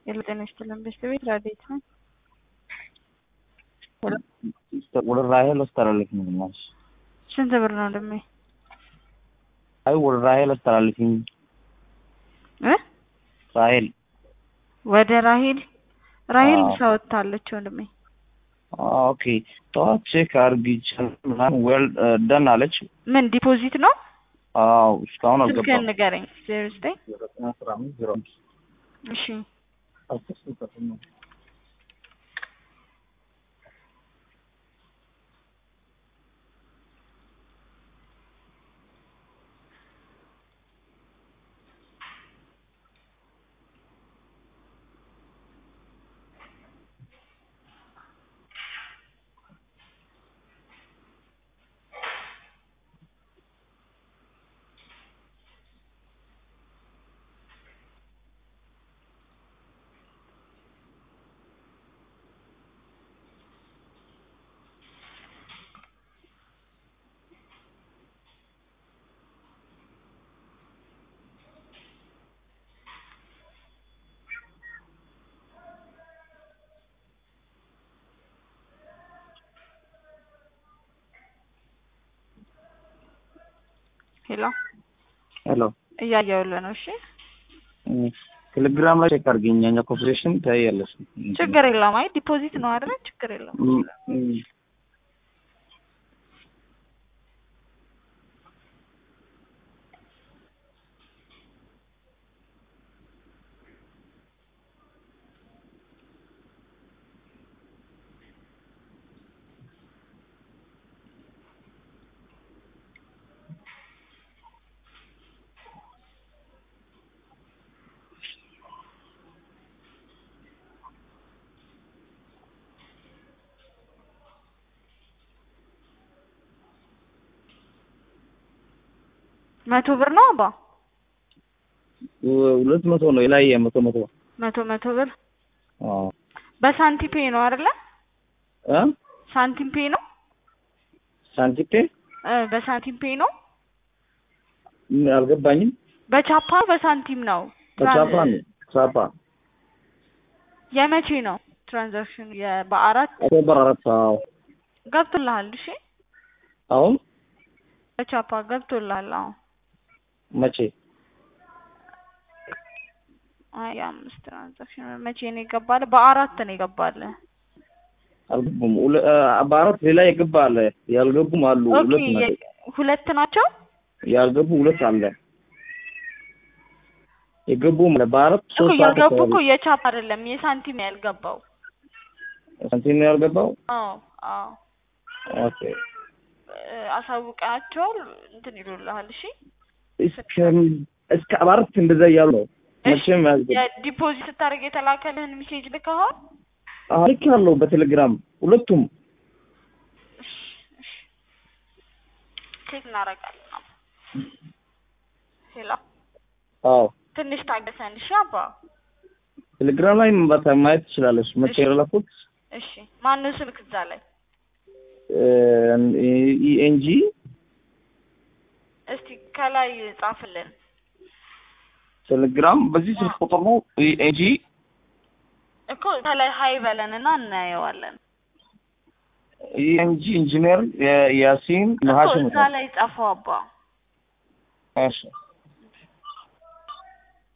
የጤና ይስጥልን ቤተሰቤት ራዴት ነው። ወደ ራሄል አስተላልፍኝ ግማሽ ስንት ብር ነው ደሜ? አይ ወደ ራሄል አስተላልፍኝ እ ራሄል ወደ ራሄል ራሄል አዎ። ምሳ ወጥታለች ወንድሜ። ኦኬ ጠዋት ቼክ አርግቻለሁ ምናምን ዌል ደን አለች። ምን ዲፖዚት ነው? አዎ እስካሁን ስልክህን አልገባም። ንገረኝ። ዜሮ ዘጠኝ እሺ ሄሎ ሄሎ እያየሁልህ ነው። እሺ ቴሌግራም ላይ ቼክ አርግኝ። ያኛ ኮርፖሬሽን ታያለሽ። ችግር የለውም። አይ ዲፖዚት ነው አይደል? ችግር የለውም። እም፣ እም። መቶ ብር ነው አባ ሁለት መቶ ነው የላይ መቶ መቶ መቶ መቶ ብር አዎ በሳንቲም ፔ ነው አይደለ? እ ሳንቲም ፔ ነው ሳንቲፔ እ በሳንቲም ፔ ነው ም፣ አልገባኝም። በቻፓ በሳንቲም ነው በቻፓ ነው ቻፓ የመቼ ነው ትራንዛክሽን? በአራት ኦክቶበር አራት አዎ ገብቶልሃል? እሺ አሁን በቻፓ ገብቶልሃል? አዎ መቼ አይ አምስት ትራንዛክሽን መቼ ነው ይገባል? በአራት ነው ይገባል። አልገቡም። ሁለ- አ፣ በአራት ሌላ የገባ አለ ያልገቡም አሉ። ኦኬ ሁለት ናቸው የ- ሁለት ናቸው። ያልገቡ ሁለት አለ የገቡም አለ። በአራት እኮ ሶስት ሰዓት ያልገቡ እኮ አካባቢ የቻፓ አይደለም የሳንቲም ነው ያልገባው። ሳንቲም ነው ያልገባው። አዎ አዎ ኦኬ እ፣ አሳውቃቸዋል እንትን ይሉልሃል። እሺ እስከ እስከ አራት እንደዛ እያሉ ነው። መቼም ያልገቡ የዲፖዚት ስታደርግ የተላከልህን ሜሴጅ ልከኸዋል? ልክ ያለው በቴሌግራም ሁለቱም እሺ እሺ ቼክ እናደርጋለን። ሄሎ አዎ ትንሽ ታገሰን እሺ አባ። ቴሌግራም ላይ ማታ ማየት ትችላለች። መቼ እሺ። የላኩት እሺ ማነው ስልክ እዛ ላይ? ኢኤንጂ እስቲ ከላይ ጻፍልን። ቴሌግራም በዚህ ስልክ ቁጥር ነው። ኢኤንጂ እኮ ከላይ ሀይ በለን እና እናየዋለን። ኢኤንጂ ኢንጂነር ያ- ያሲን እኮ መሀሽም እዛ ላይ ጻፈው አባ። እሺ